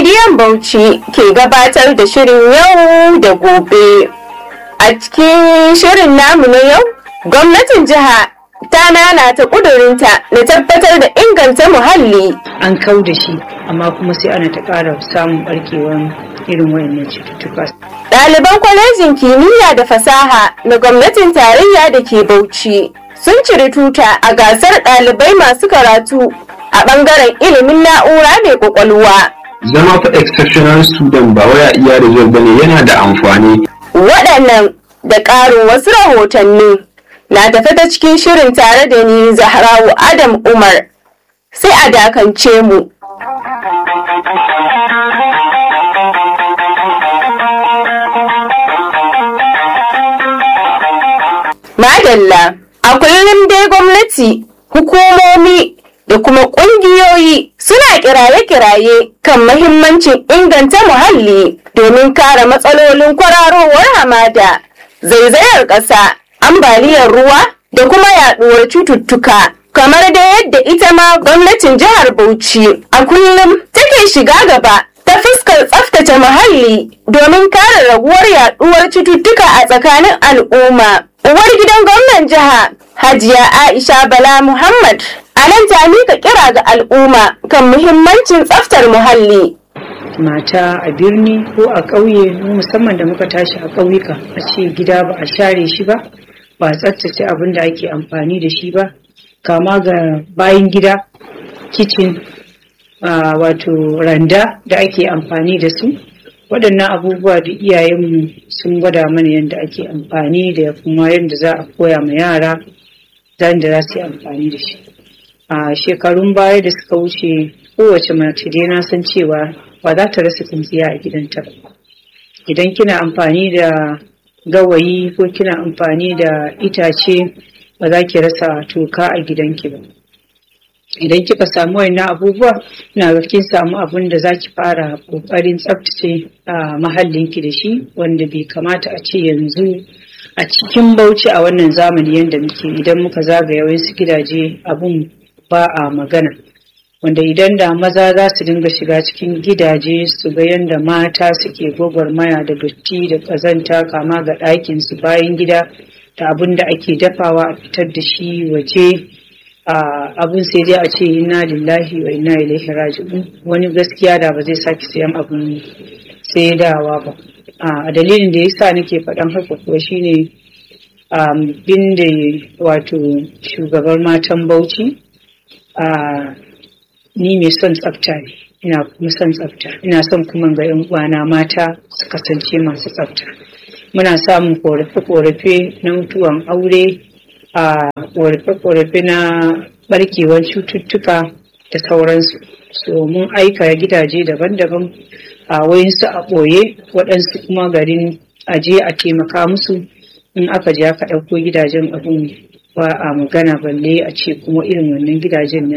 rediyon Bauchi ke gabatar da shirin yau da gobe. A cikin shirin namu na yau, gwamnatin jiha ta nanata ƙudurinta na tabbatar da inganta muhalli. An kau da shi, amma kuma sai ana ta ƙara samun ɓarkewan irin wayannan cututtuka. Ɗaliban kwalejin kimiyya da fasaha na gwamnatin tarayya da ke Bauchi sun ciri tuta a gasar ɗalibai masu karatu a ɓangaren ilimin na'ura mai ƙwaƙwalwa. zama fa exceptional student ba waya iya result bane yana da amfani Waɗannan da ƙarin wasu rahotanni na tafe ta cikin shirin tare da ni Zahrawu Adam Umar. Sai a dakance mu. Madalla, a kullum dai gwamnati, hukumomi da kuma ƙungiyoyi suna kiraye-kiraye kan mahimmancin inganta muhalli domin kare matsalolin kwararowar hamada, zaizayar ƙasa, ambaliyar ruwa da kuma yaɗuwar cututtuka. Kamar da yadda ita ma gwamnatin jihar Bauchi a kullum take shiga gaba ta fuskar tsaftace muhalli domin kare raguwar yaɗuwar cututtuka a tsakanin al'umma. Uwar gidan gwamnan jiha Hajiya Aisha Bala Muhammad a nan ta mika kira ga al'umma kan muhimmancin tsaftar muhalli. Mata a birni ko a ƙauye mu musamman da muka tashi a ƙauyuka a ce gida ba a share shi ba ba a tsaftace abin da ake amfani da shi ba kama ga bayan gida kicin wato randa da ake amfani da su waɗannan abubuwa da iyayenmu sun gwada mana yadda ake amfani da kuma yadda za a koya ma yara zan da za su yi amfani da shi a shekarun baya da suka wuce kowace mace dai na san cewa ba za ta rasa tsintsiya a gidanta ba idan kina amfani da gawayi ko kina amfani da itace ba za ki rasa toka a gidanki ba idan kika samu wannan abubuwa ina ga kin samu abun da zaki fara kokarin tsaftace a mahallinki da shi wanda bai kamata a ce yanzu a cikin bauchi a wannan zamani yadda muke idan muka zagaya wasu gidaje abun ba a magana wanda idan da maza za su dinga shiga cikin gidaje su ga yadda mata suke gwagwarmaya da dotti da ƙazanta kama ga ɗakin su bayan gida da abin da ake dafawa a fitar da shi waje abun sai dai a ce inna lillahi wa inna ilaihi raji'un wani gaskiya da ba zai sake sayan abun saidawa ba a dalilin da yasa nake faɗan haka kuwa shine bin da wato shugabar matan bauchi ni mai son tsafta ne ina kuma son tsafta ina son kuma ga yan uwana mata su kasance masu tsafta muna samun korafe-korafe na mutuwan aure a korafe-korafe na barkewar cututtuka da sauransu so mun aika gidaje daban-daban a wayansu a ɓoye waɗansu kuma garin aje a taimaka musu in aka je aka ɗauko gidajen abin ba a magana balle a ce kuma irin wannan gidajen